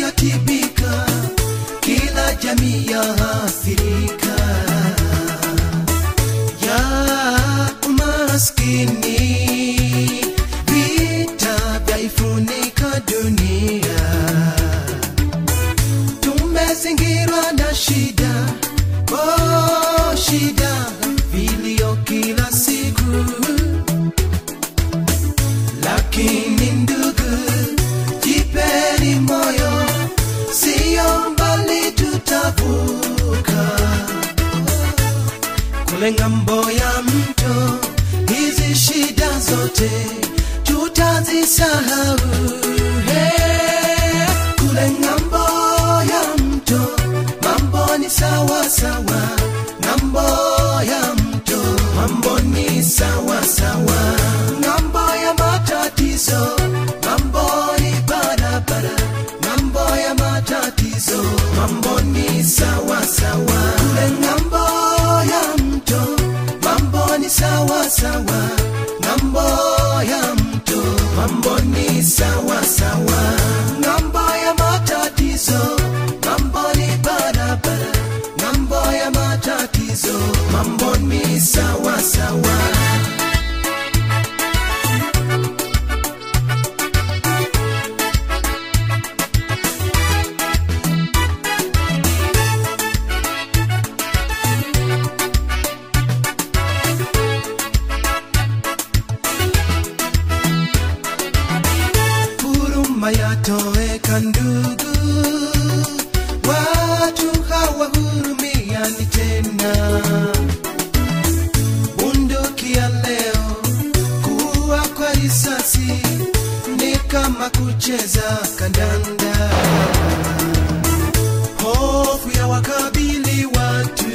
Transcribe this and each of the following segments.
yatibika, kila jamii yaathirika ya umaskini, vita vyaifunika dunia, tumezingirwa na shida, oh, shida vilio kila siku lakini ndugu, jipeni moyo, siyo mbali tutavuka kule ng'ambo ya mto. Hizi shida zote tutazisahau, hey, kule ng'ambo ya mto mambo ni sawa sawa, ng'ambo ya mto mambo ni sawa sawa, ng'ambo ya matatizo mambo ni barabara, ng'ambo ya matatizo mambo ni sawa sawa, kule ng'ambo ya mto mambo ni sawa sawa, ng'ambo ya mto mambo ni sawa sawa, ng'ambo ya matatizo mambo ni barabara, ng'ambo ya matatizo mambo ni sawa sawa. huruma yatoweka ndugu, watu hawahurumiani tena. Bunduki ya leo kuwa kwa risasi ni kama kucheza kandanda. Hofu ya wakabili watu,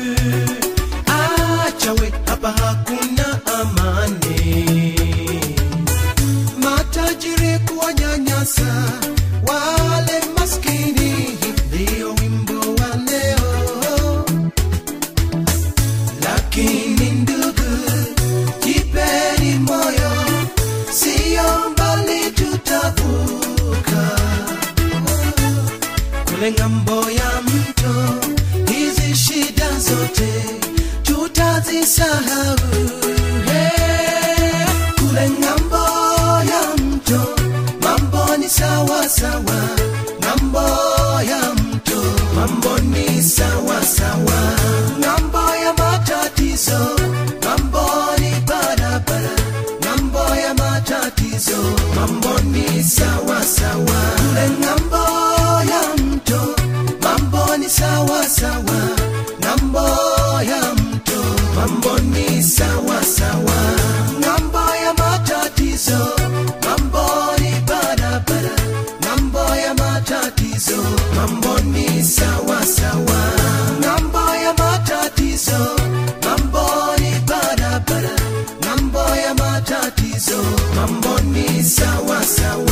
achawe hapa hakuna amani matajiri kuwanyanyasa wale maskini, ndio wimbo wa leo. Lakini ndugu, jipeni moyo, siyo mbali tutavuka kule ng'ambo ya mto. Hizi shida zote tutazisahau, hey, kule ng'ambo ya mto mambo ni sawa sawa, ng'ambo ya mto mambo ni sawa sawa, ng'ambo ya matatizo mambo ni barabara, ng'ambo ya matatizo mambo ni sawa sawa, kule ng'ambo ya mto mambo ni sawa sawa, ng'ambo ya mto mambo ni sawa sawa, ng'ambo ya matatizo mambo ni barabara, ng'ambo ya matatizo mambo ni sawa sawa, ng'ambo ya matatizo mambo ni barabara, ng'ambo ya matatizo mambo ni sawa sawa.